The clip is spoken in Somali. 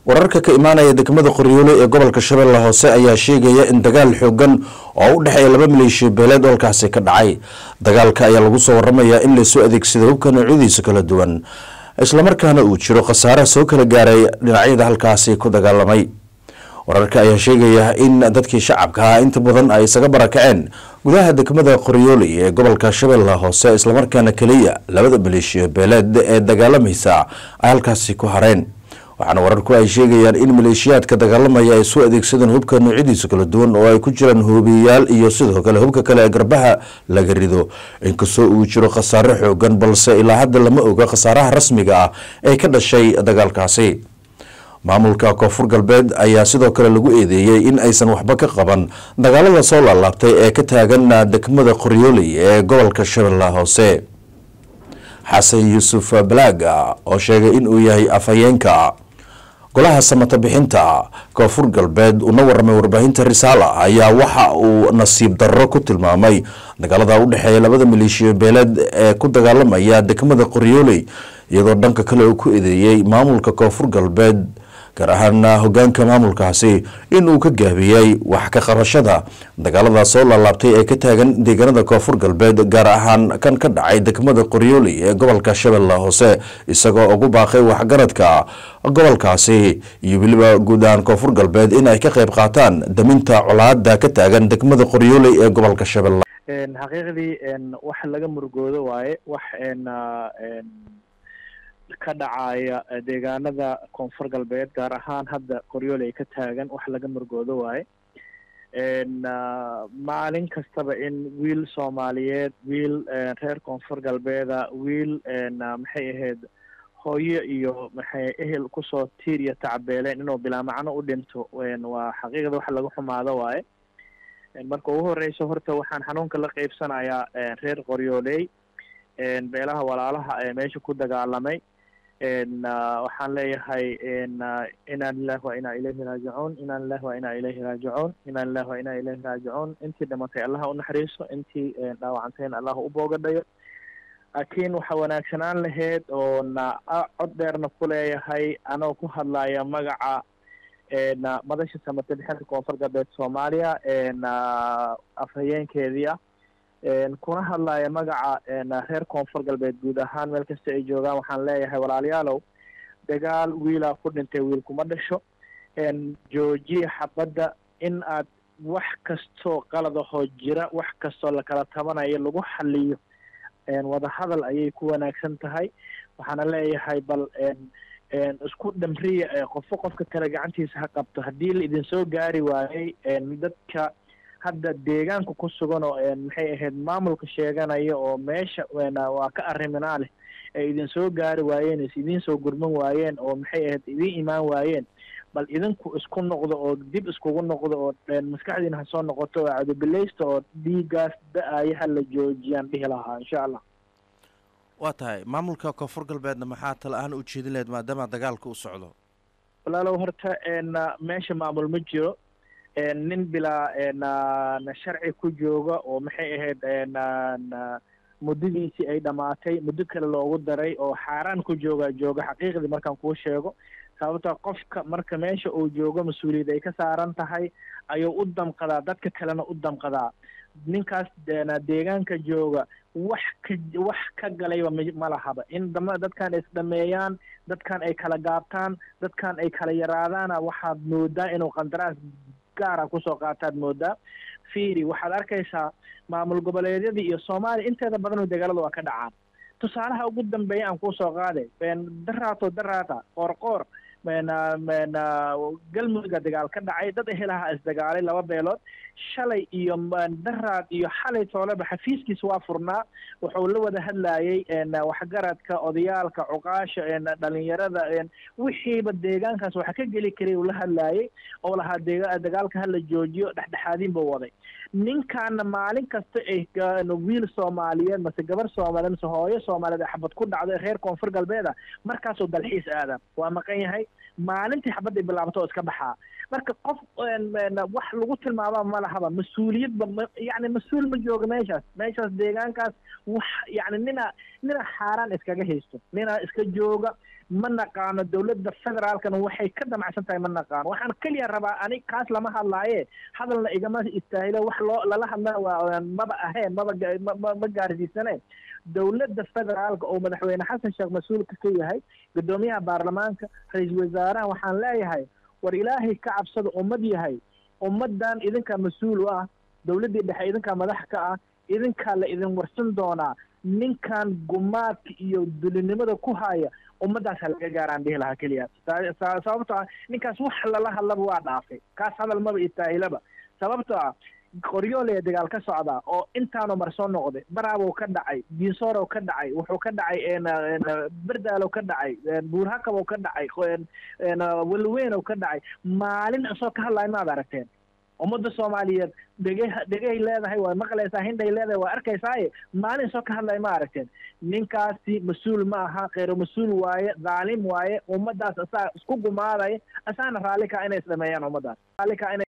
wararka ka imaanaya degmada qoryoole ee gobolka shabeelle hoose ayaa sheegaya in dagaal xoogan oo u dhexeeya laba maleeshiya beeleed halkaasi ka dhacay dagaalka ayaa lagu soo waramayaa in lasoo adeegsada hubka noocyadiisa kala duwan islamarkaana uu jiro khasaare soo kala gaaray dhinacyada halkaasi ku dagaalamay wararka ayaa sheegaya in dadkii shacabka ah inta badan ay isaga barakaceen gudaha degmada qoryoole ee gobolka shabeelle hoose islamarkaana keliya labada maleeshiya beeleed ee dagaalamaysa ay halkaasi ku hareen waxaana wararku ay sheegayaan in maleeshiyaadka dagaalamaya ay soo adeegsadeen hubka noocyadiisa kala duwan oo ay ku jiraan hoobiyayaal iyo sidoo kale hubka kale ee garbaha laga rido inkastoo uu jiro khasaare xoogan balse ilaa hadda lama oga khasaaraha rasmiga ah ee ka dhashay dagaalkaasi maamulka koonfur galbeed ayaa sidoo kale lagu eedeeyey in aysan waxba ka qaban dagaalada soo laalaabtay ee ka taagan degmada qoryooley ee gobolka shabeelle hoose xasan yuusuf balaaga oo sheegay in uu yahay afhayeenka golaha samata bixinta koonfur galbeed una waramay warbaahinta risaala ayaa waxa uu nasiib darro ku tilmaamay dagaalada u dhexeeya labada maleeshiya beeleed ee ku dagaalamaya degmada qoryooley iyadoo dhanka kale uu ku eedeeyey maamulka koonfur galbeed gaar ahaan hogaanka maamulkaasi in uu ka gaabiyey wax ka qabashada dagaalada soo laalaabtay ee ka taagan deegaanada koonfur galbeed gaar ahaan kan ka dhacay degmada qoryooley ee gobolka shabeelle hoose isagoo ugu baaqay waxgaradka gobolkaasi iyo weliba guud ahaan koonfur galbeed in ay ka qayb qaataan daminta colaada ka taagan degmada qoryooley ee gobolka shabeelle xaqiiqdii wax laga murugoodo waaye wax ka dhacaya deegaanada koonfur galbeed gaar ahaan hadda qoryooley ka taagan wax laga murgoodo waaye maalin kastaba in wiil soomaaliyeed wiil reer koonfur galbeeda wiil maxay ahayd hooyo iyo maxay ehel kusoo tiir iyo tacbeeleen inuu bilaa macno u dhinto waa xaqiiqda wax laga xumaado waaye marka ugu horeyso horta waxaan xanuunka la qeybsanayaa reer qoryooley beelaha walaalaha ee meesha ku dagaalamay waxaan leeyahay inaa lilah wa inaa ilayhi raajicuun inaa lilah wa inaa ilayhi raajicuun inaa lilah wa inaa ilayhi raajicuun intii dhimatay allaha u naxariiso intii dhaawacantayna allah u boogadhayo laakiin waxa wanaagsanaan lahayd oo na cod dheerna ku leeyahay anoo ku hadlaya magaca madasha samata bixinta koonfur galbeed soomaaliya afhayeenkeedii ah kuna hadlaya magaca reer koonfur galbeed guud ahaan meel kasta ay joogaan waxaan leeyahay walaalayaalow dagaal wiilaa ku dhintay wiil kuma dhasho joojiya xabadda in aad wax kastoo qaladahoo jira wax kastoo lakala tabanayo lagu xaliyo wadahadal ayay ku wanaagsan tahay waxaana leeyahay bal isku dhamriya qofo qofka kale gacantiisa ha qabto haddii la idinsoo gaari waayey dadka hadda deegaanka ku sugan oo maxay ahayd maamulka sheeganaya oo meesha waa ka arriminaa leh ay idin soo gaari waayeen is idiin soo gurman waayeen oo maxay ahayd idiin imaan waayeen bal idinku isku noqdo oo dib iskugu noqdo oo maskaxdiina ha soo noqoto oo cadobilaysta oo dhiigaas da-aya ha la joojiyaan dhihi lahaa insha allah waa tahay maamulka koonfur galbeedna maxaa tala ahaan u jeedin lahayd maadaama dagaalka u socdo walaalow horta meesha maamul ma jiro nin bilaa sharci ku jooga oo maxay ahayd muddadiisii ay dhammaatay muddo kale loogu daray oo xaaraan ku jooga jooga xaqiiqdii markaan kuu sheego sababta qofka marka meesha uu joogo mas-uuliyad ay ka saaran tahay ayuu u damqadaa dadka kalena u damqadaa ninkaas deegaanka jooga wax ka wax ka galayba ma lahaba in dama dadkan isdhameeyaan dadkan ay kala gaabtaan dadkan ay kala yaraadaana waxaad moodaa inuu qandaraas gaara kusoo qaataad moodaa fiiri waxaad arkaysaa maamul goboleedyadii iyo soomaaliya inteeda badanoo dagaalada waa ka dhacaan tusaalaha ugu dambeeya aan kusoo qaaday daraato daraata qoorqoor galmudugga dagaal ka dhacay dad ehelaha isdagaalay laba beelood shalay iyo daraad iyo xalay tooleba xafiiskiis waa furnaa wuxuu la wada hadlayay waxgaradka odayaalka cuqaasha dhalinyarada wixiiba deegaankaas waxa ka geli karay uu la hadlayay oo lahaa dagaalka hala joojiyo dhexdhexaadiin buu waday ninkaana maalin kasta ay wiil soomaaliyeed mase gabar soomaaliyeed mase hooyo soomaaliyeed xabad ku dhacdo reer koonfur galbeeda markaasuu dalxiis aada waa maqan yahay maalintii xabadday bilaabato oo iska baxaa marka qof wax lagu tilmaama ma lahaba mas-uuliyadba ma yani mas-uul ma jooga meeshaas meeshaas deegaankaas wax yani nina nina xaaraan iskaga haysto nina iska jooga ma naqaano dowladda federaalkana waxay ka damacsan tahay ma naqaano waxaan keliya rabaa ani kaas lama hadlaaye hadalna igama istaahilo wax loo lala hadla waa maba aheen maba ma gaarsiisaneen dowladda federaalka oo madaxweyne xasan sheekh mas-uulka ka yahay guddoomiyaha baarlamaanka ra-iisul wasaaraha waxaan leeyahay war ilaahay ka cabsada ummad yahay ummaddan idinkaa mas-uul u ah dowladdii dhexe idinkaa madax ka ah idinkaa la idin warsan doonaa ninkan gumaadka iyo dulinimada ku haya ummaddaasa laga gaaraan dhihi lahaa keliya sababto ah ninkaas wax lala hadlaba waa dhaafay kaas hadal maba istaahilaba sababto ah qoryoolaya dagaal ka socdaa oo intaanu mar soo noqday baraabow ka dhacay diinsoorow ka dhacay wuxuu ka dhacay berdaalow ka dhacay buurhakabow ka dhacay walweynow ka dhacay maalin isoo ka hadlayo maad aragteen ummadda soomaaliyeed dhege dhegay leedahay waa maqlaysaa hindhay leedahay waa arkaysaaye maalin soo ka hadlaya ma aragteen ninkaasi mas-uul ma aha kheyro mas-uul waaye dhaalim waaye ummaddaas asaa isku gumaadaya asaana raalli kaa inay isdhameeyaan ummaddaas raalli kaa inay